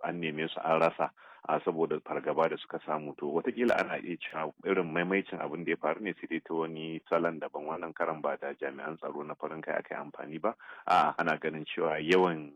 an neme su an rasa a saboda fargaba da suka samu to watakila ana iya cewa irin maimaicin abin da ya faru ne sai dai ta wani salon daban wannan karan ba da jami'an tsaro na farin kai aka yi amfani ba a ana ganin cewa yawan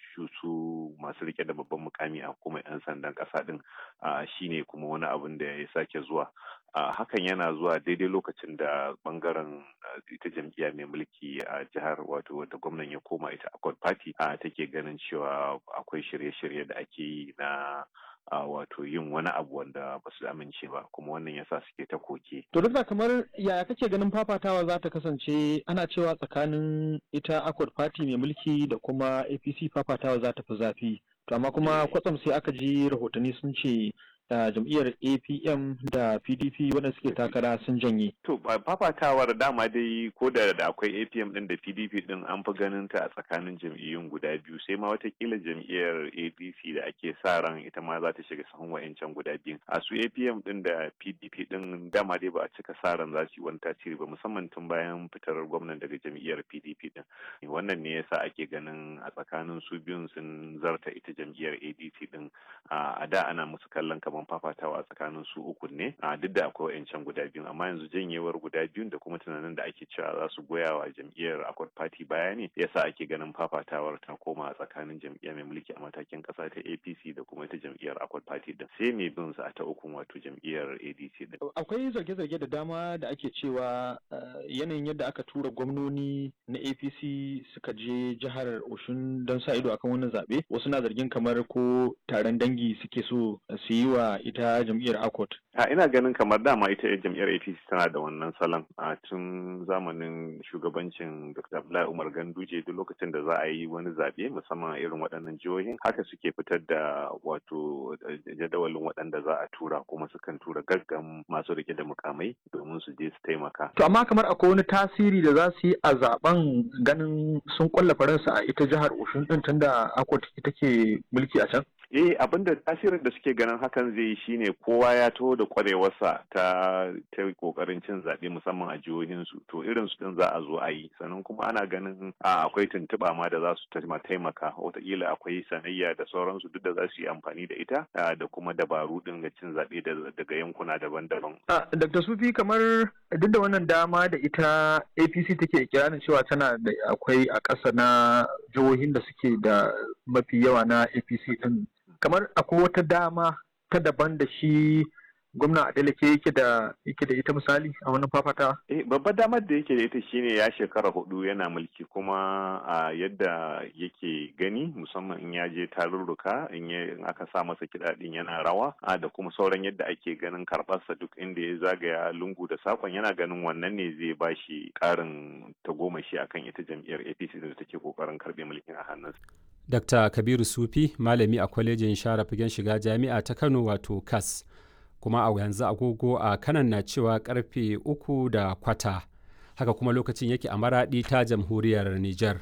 su masu rike da babban mukami a kuma 'yan sandan kasa din shine kuma wani abin da ya sake zuwa hakan yana zuwa daidai lokacin da bangaren ita jam'iyya mai mulki a jihar wato wata gwamnan ya koma ita accord party take ganin cewa akwai shirye-shirye da ake yi na Uh, wato yin wani abu wanda ba su amince ba kuma wannan yasa suke ta koke. To duk da kamar yaya kake ganin fafatawa za ta kasance ana cewa tsakanin ita Accord Party mai mulki da kuma APC fafatawa za ta fi zafi. To amma kuma kwatsam sai aka ji rahotanni sun ce da jam'iyyar apm da pdp wanda suke takara sun janye to fafatawar dama dai ko da da akwai apm din da pdp din an fi ganin ta a tsakanin jam'iyyun guda biyu sai ma watakila jam'iyyar apc da ake sa ran ita ma za ta shiga sahun wayancan guda biyun a su apm din da pdp din dama dai ba a cika sa ran za su yi wani tasiri ba musamman tun bayan fitar gwamnan daga jam'iyyar pdp din wannan ne yasa ake ganin a tsakanin su biyun sun zarta ita jam'iyyar adc din a da ana musu kallon kamar fafatawa a tsakanin su uku ne a duk da akwai wa'ancan guda biyu amma yanzu janyewar guda biyun da kuma tunanin da ake cewa za su goya wa jam'iyyar accord party baya ne yasa ake ganin fafatawar ta koma a tsakanin jam'iyyar mai mulki a matakin kasa ta apc da kuma ita jam'iyyar accord party din sai mai bin su a ta ukun wato jam'iyyar adc din akwai zarge-zarge da dama da ake cewa yanayin yadda aka tura gwamnoni na apc suka je jihar oshun don sa ido akan wannan zaɓe wasu na zargin kamar ko taron dangi suke so su yi wa ita jam'iyyar akot a ina ganin kamar dama ita jam'iyyar apc tana da wannan salon a tun zamanin shugabancin dr abdullahi umar ganduje duk lokacin da za a yi wani zaɓe musamman irin waɗannan jihohin haka suke fitar da wato jadawalin waɗanda za a tura kuma sukan tura gaggan masu rike da mukamai domin su je su taimaka to amma kamar akwai wani tasiri da za su yi a zaben ganin sun kwalla faransa a ita jihar oshun din tunda akot ita ke mulki a can eh abinda tasirin da suke ganin hakan zai yi shine kowa ya taho da kwarewarsa ta ta kokarin cin zaɓe musamman a jihohinsu to irin su din za a zo a yi sannan kuma ana ganin a akwai tuntuɓa ma da za su taimaka wataƙila akwai sanayya da sauransu duk da za su yi amfani da ita da kuma dabaru din ga cin zaɓe daga yankuna daban-daban. Dr. Sufi kamar duk da wannan dama da ita APC take kiranin cewa tana da akwai a ƙasa na jihohin da suke da mafi yawa na APC din kamar akwai wata dama ta daban da shi gwamna Adeleke yake da yake da ita misali a wannan fafata? Eh babbar damar da yake da ita shine ya shekara hudu yana mulki kuma a yadda yake gani musamman in ya je tarurruka in aka sa masa kiɗa din yana rawa a da kuma sauran yadda ake ganin karɓarsa duk inda ya zagaya lungu da sakon yana ganin wannan ne zai ba shi ƙarin tagomashi akan ita jam'iyyar APC da take kokarin karɓe mulkin a hannunsa. Dr. Kabiru Sufi malami a kwalejin share fagen shiga jami'a ta Kano wato KAS. kuma a yanzu agogo a kanan na cewa karfe uku da kwata haka kuma lokacin yake a maraɗi ta jamhuriyar Nijar.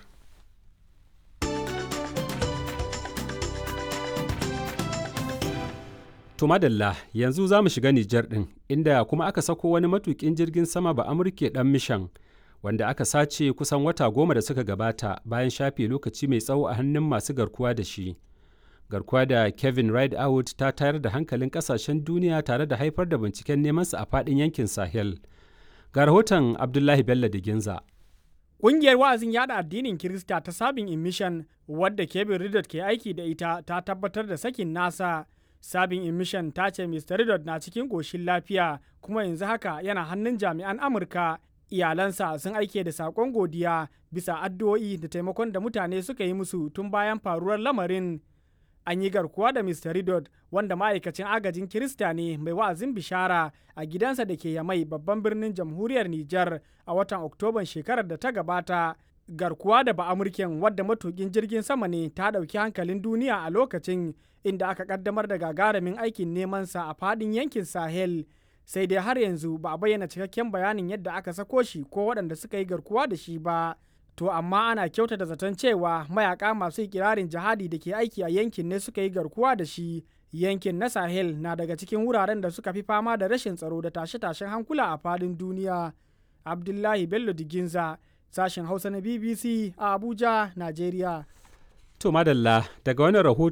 To madalla yanzu za mu shiga Nijar ɗin inda kuma aka sako wani matuƙin jirgin sama ba Amurke ɗan mishan wanda aka sace kusan wata goma da suka gabata bayan shafe lokaci mai tsawo a hannun masu garkuwa da shi. garkuwa da Kevin Rideout ta tayar da hankalin kasashen duniya tare da haifar da binciken nemansa a faɗin yankin Sahel. Ga rahoton Abdullahi Bello da Ginza. Ƙungiyar wa'azin yada addinin Kirista ta Sabin Emission wadda Kevin Ridot ke aiki da ita ta tabbatar da sakin nasa. Sabin Emission ta ce Mr. Ridot na cikin ƙoshin lafiya kuma yanzu haka yana hannun jami'an Amurka. Iyalansa sun aike da saƙon godiya bisa addu'o'i da taimakon da mutane suka yi musu tun bayan faruwar lamarin. an yi garkuwa da Mr. Ridot wanda ma'aikacin agajin Kirista ne mai wa'azin bishara a gidansa da ke Yamai babban birnin jamhuriyar Nijar a watan Oktoban shekarar da ta gabata. Garkuwa da ba'amurken wadda matukin jirgin sama ne ta ɗauki hankalin duniya a lokacin inda aka kaddamar da gagarumin aikin nemansa a fadin yankin Sahel. Sai dai har yanzu ba a bayyana cikakken bayanin yadda aka sako shi ko waɗanda suka yi garkuwa da shi ba. to amma ana kyautata zaton cewa mayaka masu ikirarin jihadi da ke aiki a yankin ne suka yi garkuwa da shi yankin na sahel na daga cikin wuraren da suka fi fama da rashin tsaro da tashe-tashen hankula a fadin duniya abdullahi bello diginza sashen hausa na bbc a abuja nigeria to madalla daga wani rahoto